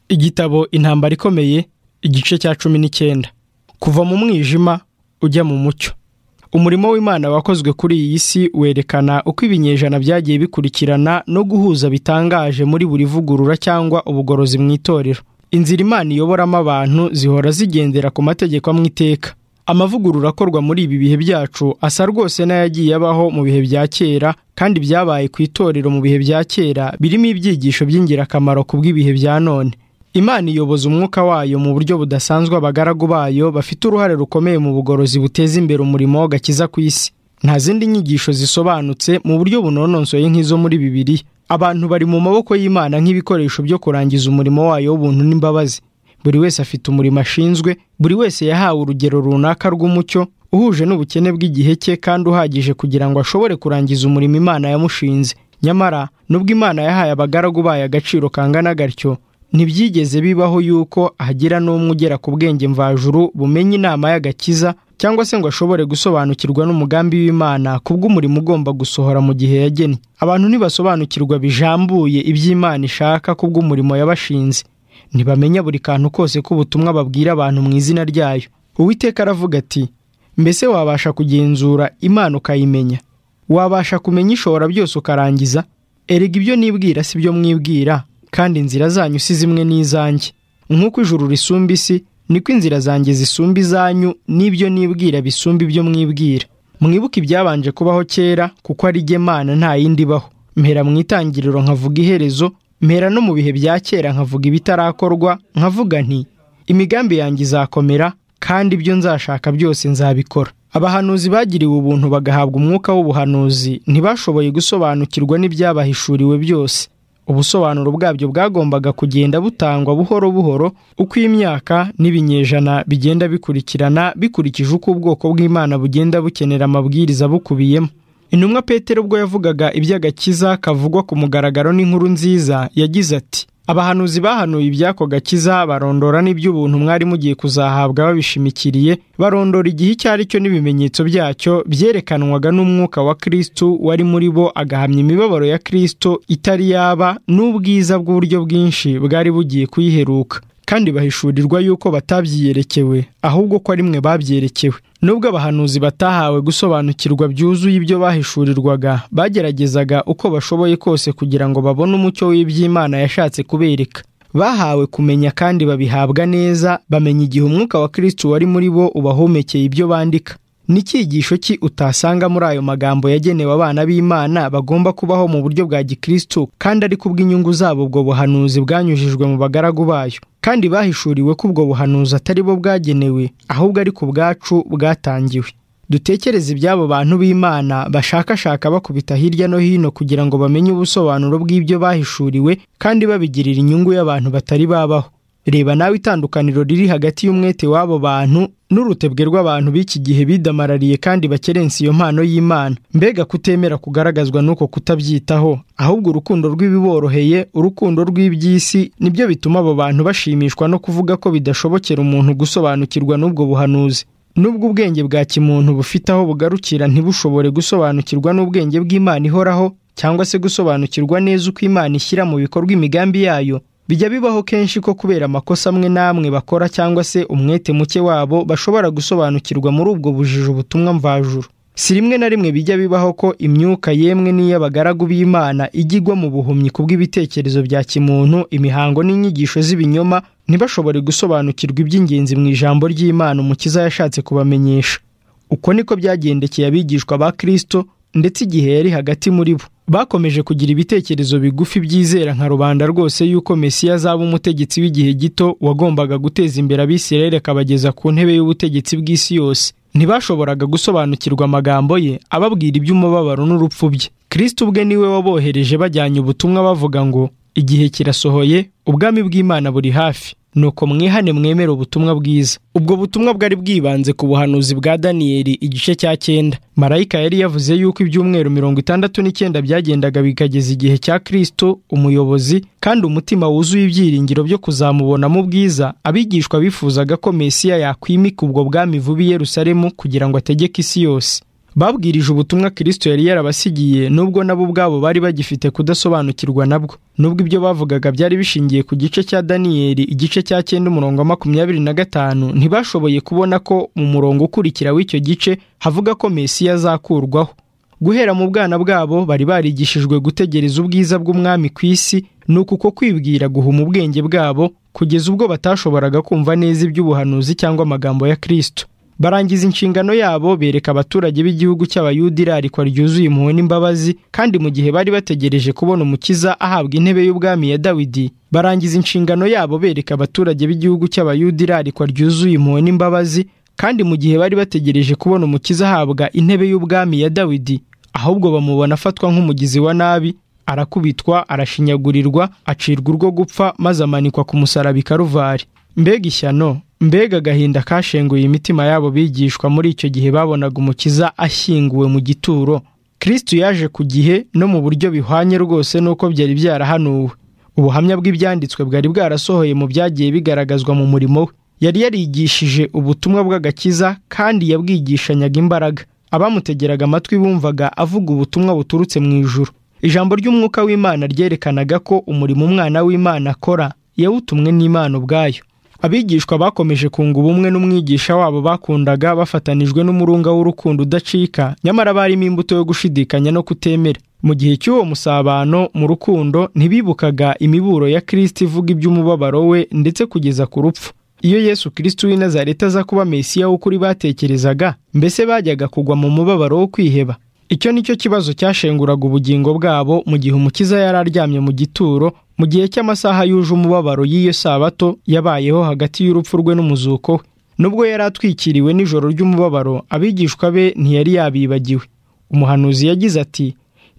igitabo intambara ikomeye igice cya cumi n'icyenda kuva mu mwijima ujya mu mucyo umurimo w'imana wakozwe kuri iyi si werekana uko ibinyejana byagiye bikurikirana no guhuza bitangaje muri buri vugurura cyangwa ubugorozi mu itorero inzira imana iyoboramo abantu zihora zigendera ku mategeko amwe iteka amavugurura akorwa muri ibi bihe byacu asa rwose n'ayagiye abaho mu bihe bya kera kandi byabaye ku itorero mu bihe bya kera birimo ibyigisho by'ingirakamaro ku bw'ibihe bya none imana iyoboza umwuka wayo mu buryo budasanzwe abagaragu bayo bafite uruhare rukomeye mu bugorozi buteza imbere umurimo w'agakiza ku isi nta zindi nyigisho zisobanutse mu buryo bunonosoye nk'izo muri bibiliya abantu bari mu maboko y'imana nk'ibikoresho byo kurangiza umurimo wayo w'ubuntu n'imbabazi buri wese afite umurimo ashinzwe buri wese yahawe urugero runaka rw'umucyo uhuje n'ubukene bw'igihe cye kandi uhagije kugira ngo ashobore kurangiza umurimo imana yamushinze nyamara nubwo imana yahaye abagaragu bayo agaciro kangana gatyo ntibyigeze bibaho yuko hagira n'umwe ugera ku bwenge mvajuru bumenya inama y'agakiza cyangwa se ngo ashobore gusobanukirwa n'umugambi w'imana kubw'umurimo ugomba gusohora mu gihe yagennye abantu ntibasobanukirwa bijambuye iby'imana ishaka kubw'umurimo yabashinze ntibamenya buri kantu kose k'ubutumwa babwira abantu mu izina ryayo uwiteka aravuga ati mbese wabasha kugenzura imana ukayimenya wabasha kumenya ishobora byose ukarangiza erega ibyo nibwira si byo mwibwira kandi inzira zanyu si zimwe n'izanjye nk'uko ijuru risumba isi niko inzira zanjye zisumba izanyu n'ibyo nibwira bisumba ibyo mwibwira mwibuke ibyabanje kubaho kera kuko ari jye mana nta yindi ibaho mpera mu itangiriro nkavuga iherezo mpera no mu bihe bya kera nkavuga ibitarakorwa nkavuga nti imigambi yanjye izakomera kandi ibyo nzashaka byose nzabikora abahanuzi bagiriwe ubuntu bagahabwa umwuka w'ubuhanuzi ntibashoboye gusobanukirwa n'ibyabahishuriwe byose ubusobanuro bwabyo bwagombaga kugenda butangwa buhoro buhoro uko imyaka n'ibinyejana bigenda bikurikirana bikurikije uko ubwoko bw'imana bugenda bukenera amabwiriza bukubiyemo intumwa petero ubwo yavugaga iby'agakiza kavugwa ku mugaragaro n'inkuru nziza yagize ati abahanuzi bahanuye iby'ako gakiza barondora n'iby'ubuntu mwari mugiye kuzahabwa babishimikiriye barondora igihe icyo ari cyo n'ibimenyetso byacyo byerekanwaga n'umwuka wa kirisitu wari muri bo agahamya imibabaro ya kirisitu itari yaba n'ubwiza bw'uburyo bwinshi bwari bugiye kuyiheruka kandi bahishurirwa yuko batabyiyerekewe ahubwo ko ari mwe babyerekewe nubwo abahanuzi batahawe gusobanukirwa byuzuye ibyo bahishurirwaga bageragezaga uko bashoboye kose kugira ngo babone umucyo w'iby'imana yashatse kubereka bahawe kumenya kandi babihabwa neza bamenya igihe umwuka wa kirisitu wari muri bo ubahomekeye ibyo bandika n'icyigisho ki utasanga muri ayo magambo yagenewe abana b'imana bagomba kubaho mu buryo bwa gikirisitu kandi ari kubw'inyungu zabo ubwo buhanuzi bwanyujijwe mu bagaragu bayo kandi bahishuriwe ko ubwo buhanuzi atari bo bwagenewe ahubwo ari ku bwacu bwatangiwe dutekereze iby'abo bantu b'imana bashakashaka bakubita hirya no hino kugira ngo bamenye ubusobanuro bw'ibyo bahishuriwe kandi babigirira inyungu y'abantu batari babaho reba nawe itandukaniro riri hagati y'umwete w'abo bantu n'urutebwe rw'abantu b'iki gihe bidamarariye kandi bakerense iyo mpano y'imana mbega kutemera kugaragazwa n'uko kutabyitaho ahubwo urukundo rw'ibiboroheye urukundo rw'iby'isi nibyo bituma abo bantu bashimishwa no kuvuga ko bidashobokera umuntu gusobanukirwa n'ubwo buhanuzi nubwo ubwenge bwa kimuntu bufite aho bugarukira ntibushobore gusobanukirwa n'ubwenge bw'imana ihoraho cyangwa se gusobanukirwa neza uko imana ishyira mu bikorwa imigambi yayo bijya bibaho kenshi ko kubera amakosa amwe n'amwe bakora cyangwa se umwete muke wabo bashobora gusobanukirwa muri ubwo bujiji ubutumwa mvajuru si rimwe na rimwe bijya bibaho ko imyuka yemwe n'iy'abagaragu b'imana igwa mu buhumyi kubw'ibitekerezo bya kimuntu imihango n'inyigisho z'ibinyoma ntibashobore gusobanukirwa iby'ingenzi mu ijambo ry'imana umukiza yashatse kubamenyesha uko niko byagendekeye abigishwa ba kirisito ndetse igihe yari hagati muri bo bakomeje kugira ibitekerezo bigufi byizera nka rubanda rwose y'uko mesiya azaba umutegetsi w'igihe gito wagombaga guteza imbere abisirayeli akabageza ku ntebe y'ubutegetsi bw'isi yose ntibashoboraga gusobanukirwa amagambo ye ababwira iby'umubabaro n'urupfu bye kirisiti ubwe niwe wabohereje bajyanye ubutumwa bavuga ngo igihe kirasohoye ubwami bw'imana buri hafi nuko mwihane mwemere ubutumwa bwiza ubwo butumwa bwari bwibanze ku buhanuzi bwa daniyeli igice cya cyenda marayika yari yavuze yuko ibyumweru mirongo itandatu n'icyenda byagendaga bikageza igihe cya kirisito umuyobozi kandi umutima wuzuye ibyiringiro byo kuzamubonamo ubwiza abigishwa bifuzaga ko mesiya yakwimika ubwo bwami vuba i yerusalemu kugira ngo ategeke isi yose babwirije ubutumwa kirisito yari yarabasigiye nubwo nabo ubwabo bari bagifite kudasobanukirwa nabwo nubwo ibyo bavugaga byari bishingiye ku gice cya daniyeli igice cya cyenda umurongo wa makumyabiri na gatanu ntibashoboye kubona ko mu murongo ukurikira w'icyo gice havuga ko mesiya azakurwaho guhera mu bwana bwabo bari barigishijwe gutegereza ubwiza bw'umwami ku isi ni uku ko kwibwira guhuma ubwenge bwabo kugeza ubwo batashoboraga kumva neza iby'ubuhanuzi cyangwa amagambo ya kirisito barangiza inshingano yabo bereka abaturage b'igihugu cy'abayuda irarikwa ryuzuye impuhwe n'imbabazi kandi mu gihe bari bategereje kubona umukiza ahabwa intebe y'ubwami ya dawidi barangiza inshingano yabo bereka abaturage b'igihugu cy'abayuda irarikwa ryuzuye impuhwe n'imbabazi kandi mu gihe bari bategereje kubona umukiza ahabwa intebe y'ubwami ya dawidi ahubwo bamubona afatwa nk'umugizi wa nabi arakubitwa arashinyagurirwa acirwa urwo gupfa maze amanikwa ku musaraba i karuvari mbega ishyano mbega agahinda kashenguye imitima yabo bigishwa muri icyo gihe babonaga umukiza ashyinguwe mu gituro kirisitu yaje ku gihe no mu buryo bihwanye rwose n'uko byari byarahanuwe ubuhamya bw'ibyanditswe bwari bwarasohoye mu byagiye bigaragazwa mu murimo we yari yarigishije ubutumwa bw'agakiza kandi yabwigishanyaga imbaraga abamutegeraga amatwi bumvaga avuga ubutumwa buturutse mu ijuru ijambo ry'umwuka w'imana ryerekanaga ko umurimo umwana w'imana akora yawutumwe n'imana ubwayo abigishwa bakomeje kunga ubumwe n'umwigisha wabo bakundaga bafatanijwe n'umurunga w'urukundo udacika nyamara barimo imbuto yo gushidikanya no kutemera mu gihe cy'uwo musabano mu rukundo ntibibukaga imiburo ya kirisiti ivuga iby'umubabaro we ndetse kugeza ku rupfu iyo yesu kirisiti w'i nazareti aza kuba mesiya w'ukuri batekerezaga mbese bajyaga kugwa mu mubabaro wo kwiheba icyo ni cyo kibazo cyashenguraga ubugingo bwabo mu gihe umukiza yari aryamye mu gituro mu gihe cy'amasaha yuje umubabaro y'iyo sabato yabayeho hagati y'urupfu rwe n'umuzuko we nubwo yari atwikiriwe n'ijoro ry'umubabaro abigishwa be ntiyari yabibagiwe umuhanuzi yagize ati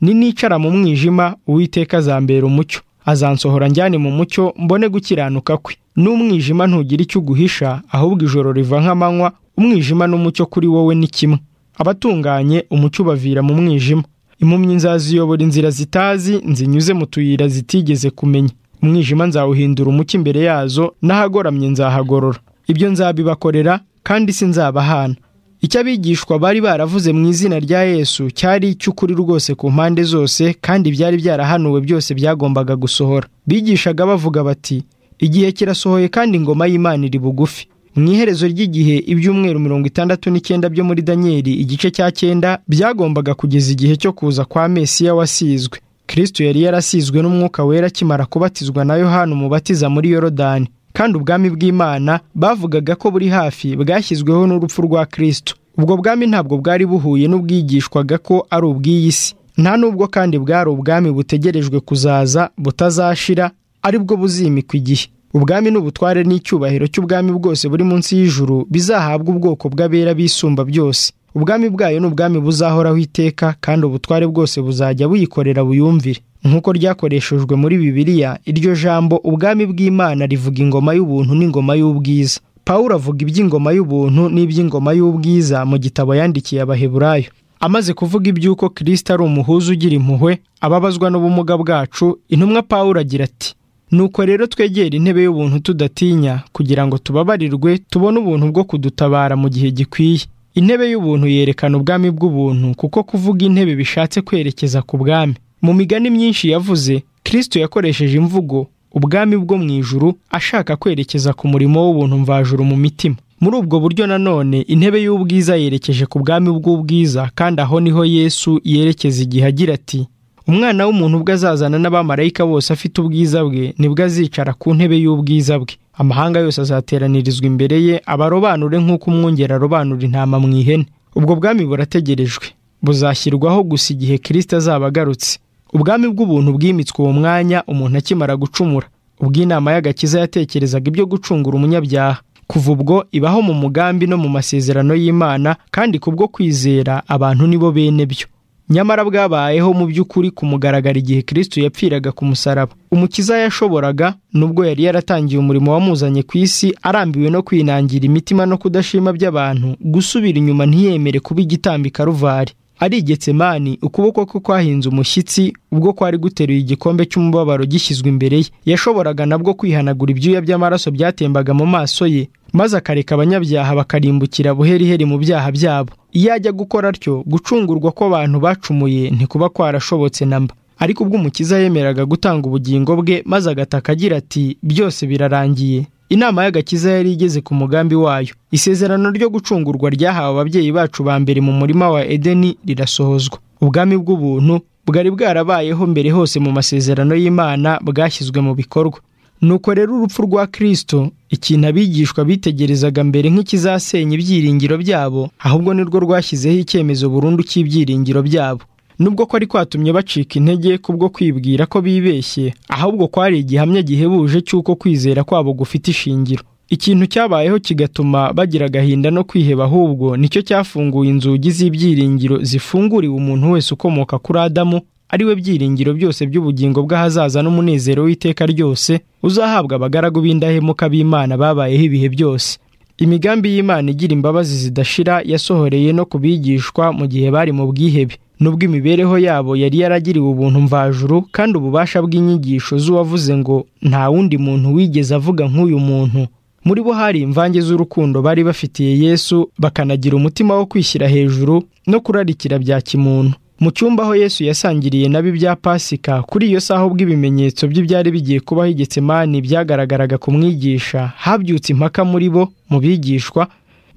ninicara mu mwijima uwiteka azambera umucyo azansohora njyane mu mucyo mbone gukiranuka kwe n'umwijima ntugira icyo uguhisha ahubwo ijoro riva nk'amanywa umwijima n'umucyo kuri wowe ni kimwe abatunganye umucyo ubavira mu mwijima impumyi nzaziyobora inzira zitazi nzinyuze mu tuyira zitigeze kumenya umwijima nzawuhindura umucyo imbere yazo n'ahagoramye nzahagorora ibyo nzabibakorera kandi si nzabahana icyo abigishwa bari baravuze mu izina rya yesu cyari icy'ukuri rwose ku mpande zose kandi byari byarahanuwe byose byagombaga gusohora bigishaga bavuga bati igihe kirasohoye kandi ingoma y'imana iri bugufi mu iherezo ry'igihe ibyumweru mirongo itandatu n'icyenda byo muri daniyeli igice cya cyenda byagombaga kugeza igihe cyo kuza kwa mesiya wasizwe kirisito yari yarasizwe n'umwuka wera akimara kubatizwa na yohani umubatiza muri yorodani kandi ubwami bw'imana bavugaga ko buri hafi bwashyizweho n'urupfu rwa kirisito ubwo bwami ntabwo bwari buhuye n'ubwigishwaga ko ari ubw'iyi si nta n'ubwo kandi bwari ubwami butegerejwe kuzaza butazashira aribwo buzimikwa igihe ubwami n'ubutware n'icyubahiro cy'ubwami bwose buri munsi y'ijuru bizahabwa ubwoko bw'abera bisumba byose ubwami bwayo ni ubwami buzahoraho iteka kandi ubutware bwose buzajya buyikorera buyumvire nk'uko ryakoreshejwe muri bibiliya iryo jambo ubwami bw'imana rivuga ingoma y'ubuntu n'ingoma y'ubwiza pawulo avuga iby'ingoma y'ubuntu n'iby'ingoma y'ubwiza mu gitabo yandikiye abaheburayo amaze kuvuga iby'uko kirisita ari umuhuza ugira impuhwe ababazwa n'ubumuga bwacu intumwa pawulo agira ati nuko rero twegera intebe y'ubuntu tudatinya kugira ngo tubabarirwe tubone ubuntu bwo kudutabara mu gihe gikwiye intebe y'ubuntu yerekana ubwami bw'ubuntu kuko kuvuga intebe bishatse kwerekeza ku bwami mu migani myinshi yavuze kirisito yakoresheje imvugo ubwami bwo mu ijuru ashaka kwerekeza ku murimo w'ubuntu mvajuru mu mitima muri ubwo buryo nanone intebe y'ubwiza yerekeje ku bwami bw'ubwiza kandi aho niho yesu yerekeza igihe agira ati umwana w'umuntu ubwo azazana n'abamarayika bose afite ubwiza bwe nibwo azicara ku ntebe y'ubwiza bwe amahanga yose azateranirizwa imbere ye abarobanure nk'uko umwungeri arobanura intama mu ihene ubwo bwami burategerejwe buzashyirwaho gusa igihe kirisita azaba agarutse ubwami bw'ubuntu bwimitswe uwo mwanya umuntu akimara gucumura ubwo inama y'agakiza yatekerezaga ibyo gucungura umunyabyaha kuva ubwo ibaho mu mugambi no mu masezerano y'imana kandi kubwo kwizera abantu nibo bene byo nyamara bwabayeho mu by'ukuri kumugaragara igihe kirisito yapfiraga ku musaraba umukiza yashoboraga nubwo yari yaratangiye umurimo wamuzanye ku isi arambiwe no kwinangira imitima no kudashima by'abantu gusubira inyuma ntiyemere kuba igitambi karuvari arigetse mani ukuboko kwe kwahinze umushyitsi ubwo kwari guteruye igikombe cy'umubabaro gishyizwe imbere ye yashoboraga nabwo kwihanagura ibyuya by'amaraso byatembaga mu maso ye maze akareka abanyabyaha bakarimbukira buheriheri mu byaha byabo iyo ajya gukora atyo gucungurwa kw'abantu bacumuye ntikuba kwarashobotse na mba ariko ubwo umukiza yemeraga gutanga ubugingo bwe maze agataka agira ati byose birarangiye inama y'agakiza yari igeze ku mugambi wayo isezerano ryo gucungurwa ryahawe ababyeyi bacu ba mbere mu murima wa edeni rirasohozwa ubwami bw'ubuntu bwari bwarabayeho mbere hose mu masezerano y'imana bwashyizwe mu bikorwa nuko rero urupfu rwa kirisito ikintu abigishwa bitegerezaga mbere nk'ikizasenya ibyiringiro byabo ahubwo nirwo rwashyizeho icyemezo burundu cy'ibyiringiro byabo nubwo ko ari kwatumye bacika intege kubwo kwibwira ko bibeshye ahubwo kwari igihamya gihebuje cy'uko kwizera kwabo gufite ishingiro ikintu cyabayeho kigatuma bagira agahinda no kwiheba ahubwo nicyo cyafunguye inzugi z'ibyiringiro zifunguriwe umuntu wese ukomoka kuri adamu ari we byiringiro byose by'ubugingo bw'ahazaza n'umunezero w'iteka ryose uzahabwa abagaragu b'indahemuka b'imana babayeho ibihe byose imigambi y'imana igira imbabazi zidashira yasohoreye no ku bigishwa mu gihe bari mu bwihebe nubwo imibereho yabo yari yaragiriwe ubuntu mvajuru kandi ububasha bw'inyigisho z'uwavuze ngo nta wundi muntu wigeze avuga nk'uyu muntu muri bo hari imvange z'urukundo bari bafitiye yesu bakanagira umutima wo kwishyira hejuru no kurarikira bya kimuntu mu cyumba aho yesu yasangiriye nabi bya pasika kuri iyo saha ubwo ibimenyetso bye byari bigiye kubaho igetsemani byagaragaraga ku mwigisha habyutse impaka muri bo mu bigishwa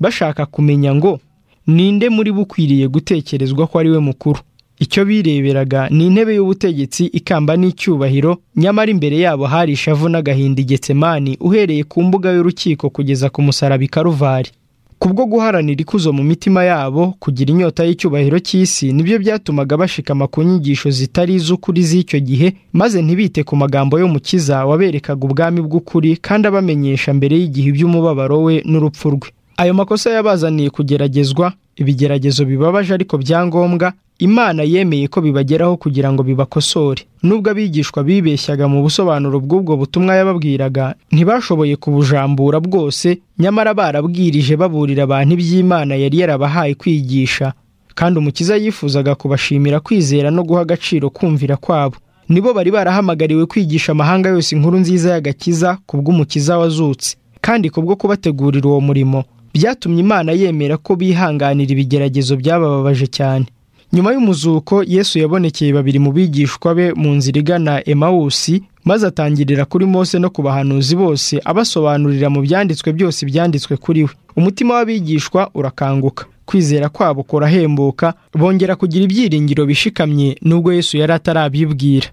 bashaka kumenya ngo ninde muri bo ukwiriye gutekerezwa ko ari we mukuru icyo bireberaga ni intebe y'ubutegetsi ikamba n'icyubahiro nyamara imbere yabo hari ishavu n'agahinda igetsemani uhereye ku mbuga y'urukiko kugeza ku musaraba i karuvari kubwo guharanira ikuzo mu mitima yabo kugira inyota y'icyubahiro cy'isi nibyo byatumaga bashikama ku nyigisho zitari iz'ukuri z'icyo gihe maze ntibite ku magambo y'umukiza waberekaga ubwami bw'ukuri kandi abamenyesha mbere y'igihe iby'umubabaro we n'urupfu rwe ayo makosa yabazaniye kugeragezwa ibigeragezo bibabaje ariko byangombwa imana yemeye ko bibageraho kugira ngo bibakosore nubwo abigishwa bibeshyaga mu busobanuro bw'ubwo butumwa yababwiraga ntibashoboye kubujambura bwose nyamara barabwirije baburira abantu iby'imana yari yarabahaye kwigisha kandi umukiza yifuzaga kubashimira kwizera no guha agaciro kumvira kwabo nibo bari barahamagariwe kwigisha amahanga yose inkuru nziza y'agakiza kubw'umukiza wazutse kandi kubwo kubategurira uwo murimo byatumye imana yemera ko bihanganira ibigeragezo byabababaje cyane nyuma y'umuzuko yesu yabonekeye babiri mu bigishwa be mu nzira igana emawusi maze atangirira kuri mose no ku bahanuzi bose abasobanurira mu byanditswe byose ibyanditswe kuri we umutima w'abigishwa urakanguka kwizera kwabo kurahembuka bongera kugira ibyiringiro bishikamye nubwo yesu yari atarabibwira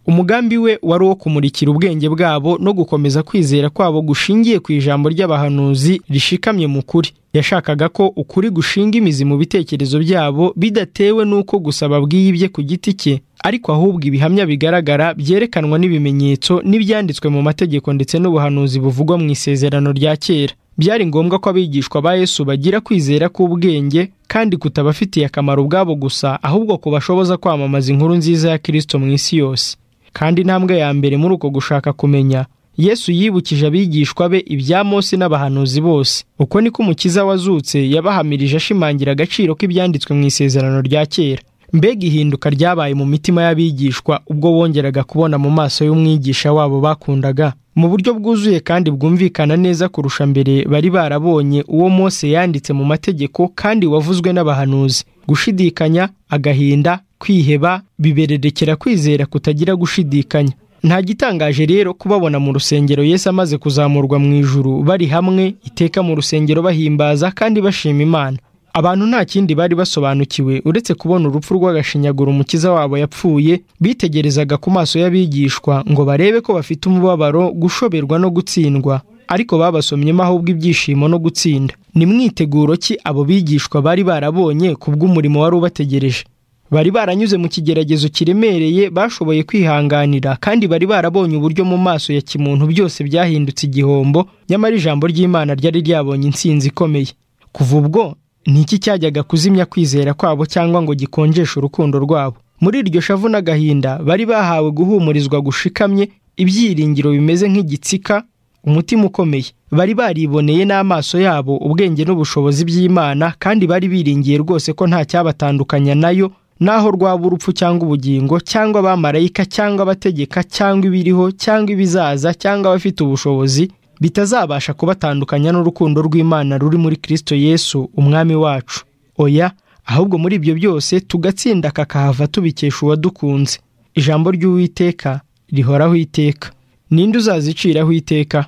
umugambi we wari uwo kumurikira ubwenge bwabo no gukomeza kwizera kwabo gushingiye ku ijambo ry'abahanuzi rishikamye mu kuri yashakaga ko ukuri gushinga imizi mu bitekerezo byabo bidatewe n'uko gusa babwiye ibye ku giti cye ariko ahubwo ibihamya bigaragara byerekanwa n'ibimenyetso n'ibyanditswe mu mategeko ndetse n'ubuhanuzi buvugwa mu isezerano rya kera byari ngombwa ko abigishwa ba yesu bagira kwizera k'ubwenge kandi kutabafitiye akamaro ubwabo gusa ahubwo kubashoboza kwamamaza inkuru nziza ya kirisito mu isi yose kandi intambwe ya mbere muri uko gushaka kumenya yesu yibukije abigishwa be ibya mose n'abahanuzi bose uko niko umukiza wazutse yabahamirije ashimangira agaciro k'ibyanditswe mu isezerano rya kera mbega ihinduka ryabaye mu mitima y'abigishwa ubwo bongeraga kubona mu maso y'umwigisha wabo bakundaga mu buryo bwuzuye kandi bwumvikana neza kurusha mbere bari barabonye uwo mose yanditse mu mategeko kandi wavuzwe n'abahanuzi gushidikanya agahinda kwiheba bibererekera kwizera kutagira gushidikanya nta gitangaje rero kubabona mu rusengero Yesu amaze kuzamurwa mu ijuru bari hamwe iteka mu rusengero bahimbaza kandi bashima imana abantu nta kindi bari basobanukiwe uretse kubona urupfu rw'agashinyaguro umukiza wabo yapfuye bitegerezaga ku maso y'abigishwa ngo barebe ko bafite umubabaro gushoberwa no gutsindwa ariko babasomyemo ahubwo ibyishimo no gutsinda ni mwiteguro ki abo bigishwa bari barabonye kubw'umurimo wari ubategereje bari baranyuze mu kigeragezo kiremereye bashoboye kwihanganira kandi bari barabonye uburyo mu maso ya kimuntu byose byahindutse igihombo nyamara ijambo ry'imana ryari ryabonye insinzi ikomeye kuva ubwo ni iki cyajyaga kuzimya kwizera kwabo cyangwa ngo gikonjeshe urukundo rwabo muri iryo shavu n'agahinda bari bahawe guhumurizwa gushikamye ibyiringiro bimeze nk'igitsika umutima ukomeye bari bariboneye n'amaso yabo ubwenge n'ubushobozi by'imana kandi bari biringiye rwose ko nta cyabatandukanya nayo naho rwaba urupfu cyangwa ubugingo cyangwa abamarayika cyangwa abategeka cyangwa ibiriho cyangwa ibizaza cyangwa abafite ubushobozi bitazabasha kubatandukanya n'urukundo rw'imana ruri muri kirisito yesu umwami wacu oya ahubwo muri ibyo byose tugatsinda kakahava tubikesha uwadukunze ijambo ry'uwiteka rihoraho iteka ninde uzaziciraho iteka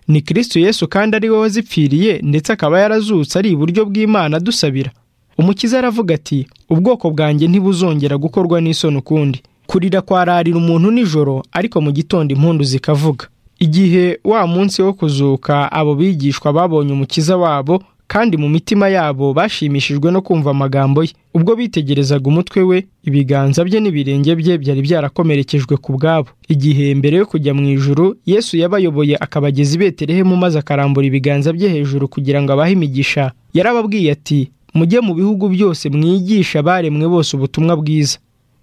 ni kirisitu yesu kandi ari we wazipfiriye ndetse akaba yarazutse ari iburyo bw'imana adusabira umukiza aravuga ati ubwoko bwanjye ntibuzongera gukorwa n'isoni ukundi kurira kwararira umuntu nijoro ariko mu gitondo impundu zikavuga igihe wa munsi wo kuzuka abo bigishwa babonye umukiza wabo kandi mu mitima yabo bashimishijwe no kumva amagambo ye ubwo bitegerezaga umutwe we ibiganza bye n'ibirenge bye byari byarakomerekejwe ku bwabo igihe mbere yo kujya mu ijuru yesu yabayoboye akabageza i beterehemu maze akarambura ibiganza bye hejuru kugira ngo abahe imigisha yarababwiye ati mujye mu bihugu byose mwigisha abaremwe bose ubutumwa bwiza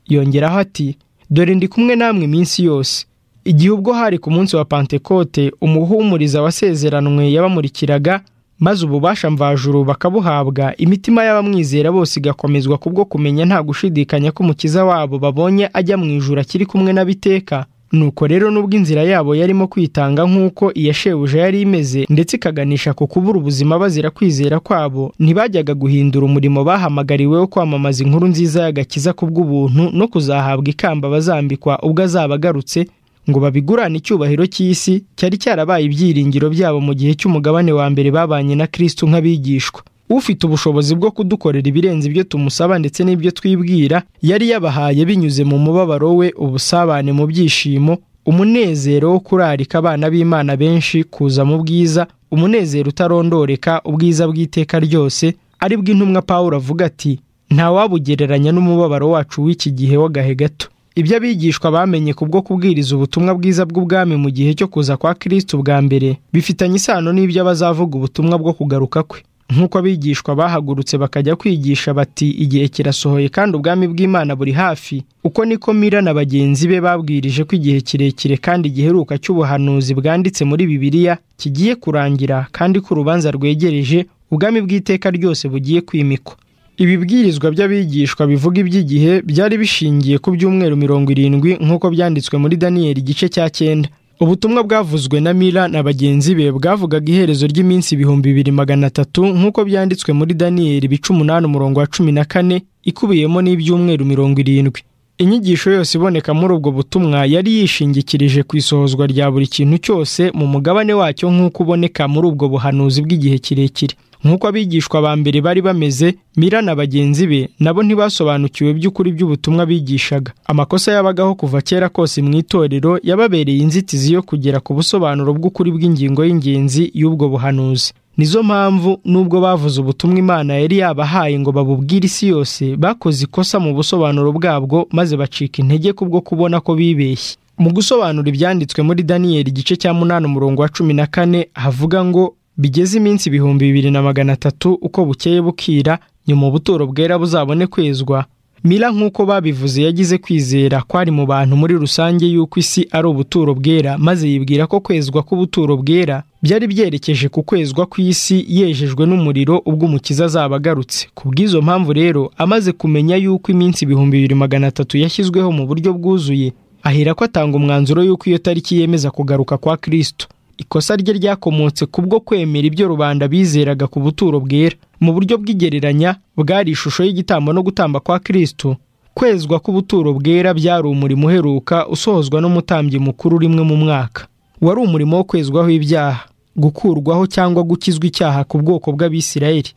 yongeraho ati dore ndi kumwe namwe iminsi yose igihe ubwo hari ku munsi wa pantekote umuhumuriza wasezeranywe yabamurikiraga maze ububasha mvajuru bakabuhabwa imitima y'abamwizera bose igakomezwa kubwo kumenya nta gushidikanya ko umukiza wabo babonye ajya mu ijuru akiri kumwe n'abiteka nuko rero nubwo inzira yabo yarimo kwitanga nk'uko iya shebuja yari imeze ndetse ikaganisha ku kubura ubuzima bazira kwizera kwabo ntibajyaga guhindura umurimo bahamagariwe wo kwamamaza inkuru nziza y'agakiza ku bw'ubuntu no kuzahabwa ikamba bazambikwa ubwo azaba agarutse ngo babigurane icyubahiro cy'isi cyari cyarabaye ibyiringiro byabo mu gihe cy'umugabane wa mbere babanye na kirisitu nk'abigishwa ufite ubushobozi bwo kudukorera ibirenze ibyo tumusaba ndetse n'ibyo twibwira yari yabahaye binyuze mu mubabaro we ubusabane mu byishimo umunezero wo kurarika abana b'imana benshi kuza mu bwiza umunezero utarondoreka ubwiza bw'iteka ryose ari bw'intumwa paul avuga ati ntawabugereranya n'umubabaro wacu w'iki gihe w'agahe gato ibyo abigishwa bamenye kubwo kubwiriza ubutumwa bwiza bw'ubwami mu gihe cyo kuza kwa kirisitu bwa mbere bifitanye isano n'ibyo abazavuga ubutumwa bwo kugaruka kwe nk'uko abigishwa bahagurutse bakajya kwigisha bati igihe kirasohoye kandi ubwami bw'imana buri hafi uko niko mira na bagenzi be babwirije ko igihe kirekire kandi giheruka cy'ubuhanuzi bwanditse muri bibiliya kigiye kurangira kandi ko urubanza rwegereje ubwami bw'iteka ryose bugiye kwimikwa ibibwirizwa by'abigishwa bivuga iby'igihe byari bishingiye ku byumweru mirongo irindwi nk'uko byanditswe muri daniyeli igice cya cyenda ubutumwa bwavuzwe na mira na bagenzi be bwavugaga iherezo ry'iminsi ibihumbi bibiri magana atatu nk'uko byanditswe muri daniyeli ibice umunani umurongo wa cumi na kane ikubiyemo n'ibyumweru mirongo irindwi inyigisho yose iboneka muri ubwo butumwa yari yishingikirije ku isohozwa rya buri kintu cyose mu mugabane wacyo nk'uko uboneka muri ubwo buhanuzi bw'igihe kirekire nk'uko abigishwa ba mbere bari bameze mira na bagenzi be nabo ntibasobanukiwe by'ukuri by'ubutumwa bigishaga amakosa yabagaho kuva kera kose mu itorero yababereye inzitizi yo kugera ku busobanuro bw'ukuri bw'ingingo y'ingenzi y'ubwo buhanuzi nizo mpamvu nubwo bavuze ubutumwa imana yari yabahaye ngo babubwire isi yose bakoze ikosa mu busobanuro bwabwo maze bacika intege kubwo kubona ko bibeshye mu gusobanura ibyanditswe muri daniyeli igice cya munani umurongo wa cumi na kane havuga ngo bigeze iminsi ibihumbi bibiri na magana atatu uko bukeye bukira nyuma ubuturo bwera buzabone kwezwa mira nk'uko babivuze yagize kwizera kwari mu bantu muri rusange y'uko isi ari ubuturo bwera maze yibwira ko kwezwa k'ubuturo bwera byari byerekeje ku kwezwa kw'isi yejejwe n'umuriro ubwo umukiza azaba agarutse ku bw'izo mpamvu rero amaze kumenya y'uko iminsi ibihumbi bibiri magana atatu yashyizweho mu buryo bwuzuye ahera ko atanga umwanzuro y'uko iyo tariki yemeza kugaruka kwa kirisitu ikosa rye ryakomotse kubwo kwemera ibyo rubanda bizeraga ku buturo bwera mu buryo bw'igereranya bwari ishusho y'igitambo no gutamba kwa kirisitu kwezwa k'ubuturo bwera byari umurimo uheruka usohozwa n'umutambyi mukuru rimwe mu mwaka wari umurimo wo kwezwaho ibyaha gukurwaho cyangwa gukizwa icyaha ku bwoko bw'abisirayeli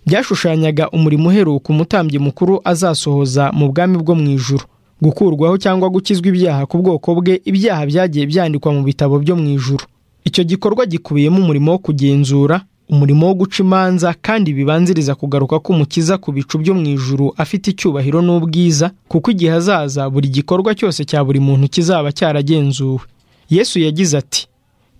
byashushanyaga umurimo uheruka umutambyi mukuru azasohoza mu bwami bwo mu ijuru gukurwaho cyangwa gukizwa ibyaha ku bwoko bwe ibyaha byagiye byandikwa mu bitabo byo mu ijuru icyo gikorwa gikubiyemo umurimo wo kugenzura umurimo wo guca imanza kandi bibanziriza kugaruka k'umukiza ku bicu byo mu ijuru afite icyubahiro n'ubwiza kuko igihe azaza buri gikorwa cyose cya buri muntu kizaba cyaragenzuwe yesu yagize ati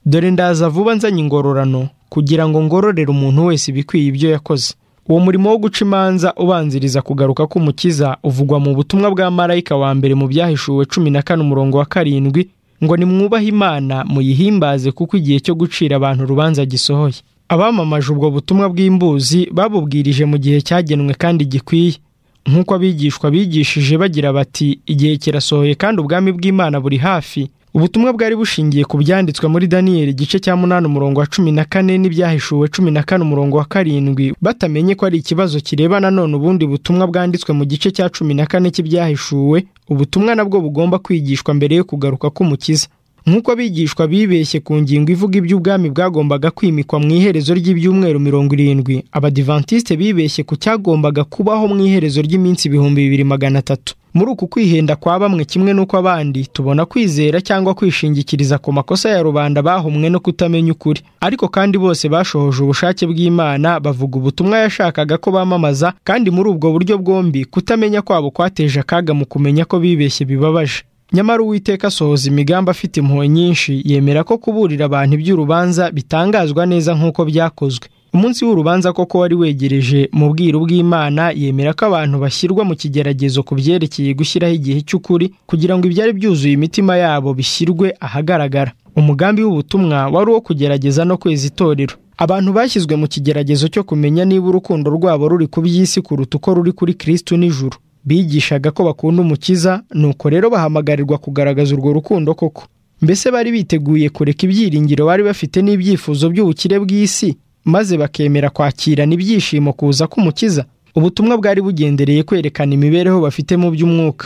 dore ndaza vuba nzanye ingororano kugira ngo ngororere umuntu wese ibikwiye ibyo yakoze uwo murimo wo guca imanza ubanziriza kugaruka k'umukiza uvugwa mu butumwa bwa marayika wa mbere mu byahishuwe cumi na kane umurongo wa karindwi ngo nimwubahe imana muyihimbaze kuko igihe cyo gucira abantu urubanza gisohoye abamamaje ubwo butumwa bw'imbuzi babubwirije mu gihe cyagenwe kandi gikwiye nk'uko abigishwa bigishije bagira bati igihe kirasohoye kandi ubwami bw'imana buri hafi ubutumwa bwari bushingiye ku byanditswe muri daniyeli igice cya munani umurongo wa cumi na kane n'ibyahishuwe cumi na kane umurongo wa karindwi batamenye ko ari ikibazo kireba nanone ubundi butumwa bwanditswe mu gice cya cumi na kane cy'ibyahishuwe ubutumwa nabwo bugomba kwigishwa mbere yo kugaruka k'umukiza nk'uko abigishwa bibeshye ku ngingo ivuga iby'ubwami bwagombaga kwimikwa mu iherezo ry'ibyumweru mirongo irindwi abadivantisite bibeshye ku cyagombaga kubaho mu iherezo ry'iminsi ibihumbi bibiri magana atatu muri uku kwihenda kwa bamwe kimwe n'uko abandi tubona kwizera cyangwa kwishingikiriza ku makosa ya rubanda bahumwe no kutamenya ukuri ariko kandi bose bashohoje ubushake bw'imana bavuga ubutumwa yashakaga ko bamamaza kandi muri ubwo buryo bwombi kutamenya kwabo kwateje akaga mu kumenya ko bibeshye bibabaje nyamara uwiteka asohoza imigambi afite impuhwe nyinshi yemera ko kuburira abantu iby'urubanza bitangazwa neza nk'uko byakozwe umunsi w'urubanza koko wari wegereje mu bwiru bw'imana yemera ko abantu bashyirwa mu kigeragezo ku byerekeye gushyiraho igihe cy'ukuri kugira ngo ibyari byuzuye imitima yabo bishyirwe ahagaragara umugambi w'ubutumwa wari uwo kugerageza no kweza itorero abantu bashyizwe mu kigeragezo cyo kumenya niba urukundo rwabo ruri ku by'isi kuruta uko ruri kuri kirisitu n'ijuru bigishaga ko bakunda umukiza nuko rero bahamagarirwa kugaragaza urwo rukundo koko mbese bari biteguye kureka ibyiringiro bari bafite n'ibyifuzo by'ubukire bw'isi maze bakemera kwakirana ibyishimo kuza k'umukiza ubutumwa bwari bugendereye kwerekana imibereho bafite mu by'umwuka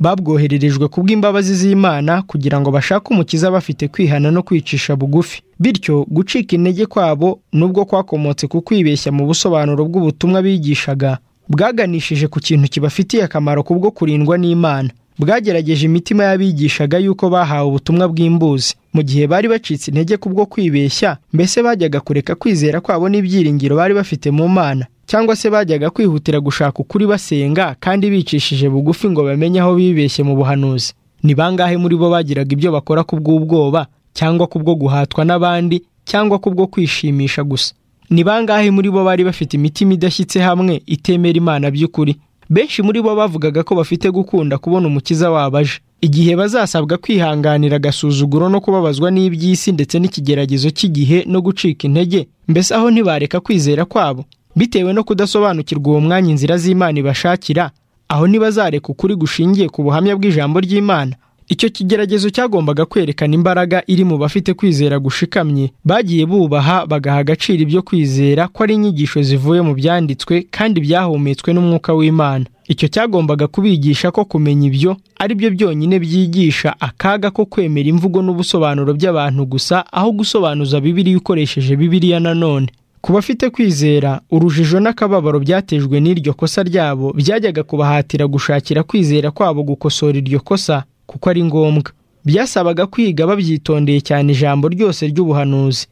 babwohererejwe kubw'imbabazi z'imana kugira ngo bashake umukiza bafite kwihana no kwicisha bugufi bityo gucika intege kwabo nubwo kwakomotse ku kwibeshya mu busobanuro bw'ubutumwa bigishaga bwaganishije ku kintu kibafitiye akamaro kubwo kurindwa n'imana bwagerageje imitima y'abigishaga yuko bahawe ubutumwa bw'imbuzi mu gihe bari bacitse intege kubwo kwibeshya mbese bajyaga kureka kwizera kwabo n'ibyiringiro bari bafite mu mana cyangwa se bajyaga kwihutira gushaka ukuri basenga kandi bicishije bugufi ngo bamenye aho bibeshye mu buhanuzi ni bangahe muri bo bagiraga ibyo bakora kubw'ubwoba cyangwa kubwo guhatwa n'abandi cyangwa kubwo kwishimisha gusa ni bangahe muri bo bari bafite imitima idashyitse hamwe itemera imana by'ukuri benshi muri bo bavugaga ko bafite gukunda kubona umukiza wabo aje igihe bazasabwa kwihanganira agasuzuguro no kubabazwa n'iby'isi ndetse n'ikigeragezo cy'igihe no gucika intege mbese aho ntibareka kwizera kwabo bitewe no kudasobanukirwa uwo mwanya inzira z'imana ibashakira aho ntibazareka ukuri gushingiye ku buhamya bw'ijambo ry'imana icyo kigeragezo cyagombaga kwerekana imbaraga iri mu bafite kwizera gushikamye bagiye bubaha bagaha agaciro ibyo kwizera ko ari inyigisho zivuye mu byanditswe kandi byahumetswe n'umwuka w'imana icyo cyagombaga kubigisha ko kumenya ibyo ari byo byonyine byigisha akaga ko kwemera imvugo n'ubusobanuro by'abantu gusa aho gusobanuza bibiriya ukoresheje bibiriya nanone ku bafite kwizera urujijo n'akababaro byatejwe n'iryo kosa ryabo byajyaga kubahatira gushakira kwizera kwabo gukosora iryo kosa kuko ari ngombwa byasabaga kwiga babyitondeye cyane ijambo ryose ry'ubuhanuzi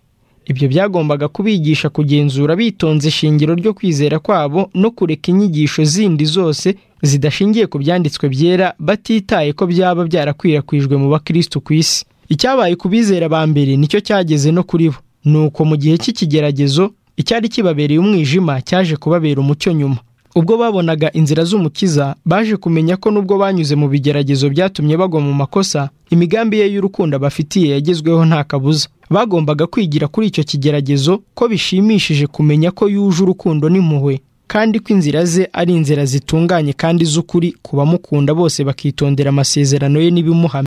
ibyo byagombaga kubigisha kugenzura bitonze ishingiro ryo kwizera kwabo no kureka inyigisho zindi zose zidashingiye ku byanditswe byera batitaye ko byaba byarakwirakwijwe mu bakirisitu ku isi icyabaye ku bizera ba mbere nicyo cyageze no kuri bo ni uko mu gihe cy'ikigeragezo icyari kibabereye umwijima cyaje kubabera umucyo nyuma ubwo babonaga inzira z'umukiza baje kumenya ko nubwo banyuze mu bigeragezo byatumye bagwa mu makosa imigambi ye y'urukundo abafitiye yagezweho nta kabuza bagombaga kwigira kuri icyo kigeragezo ko bishimishije kumenya ko yuje urukundo n'impuhwe kandi ko inzira ze ari inzira zitunganye kandi z'ukuri ku bamukunda bose bakitondera amasezerano ye n'ibimuhamya